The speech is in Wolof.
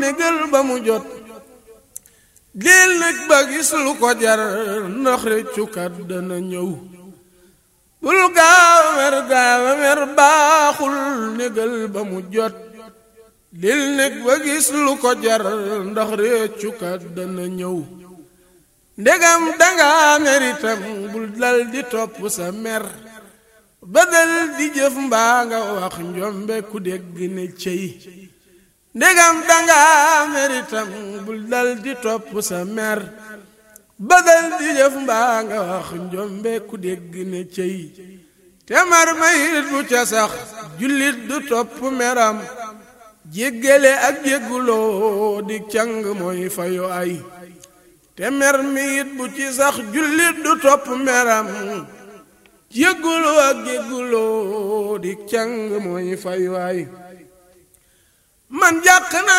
négal ba mu jot dil nag ba gis lu ko jar ndax réccukat dana ñëw bul gaaw a mer gaaw a mer baaxul négal ba mu jot dil nag ba gis lu ko jar ndax réccukat dana ñëw ndegam danga meritam bul dal di topp sa mer badal di jëf mbaa nga wax njombe ku dégg ne cey ndegam danga meritam bul dal di topp sa mer badal di jëf mbaa nga wax njombe ku dégg ne cey te mar mayit bu ca sax jullit du topp meram jéggale ak jégguloo di càng mooy fayu ay te mer mi it bu ci sax jullit du topp meram jégguloo ak jégguloo di càng mooy fay waay man jàq na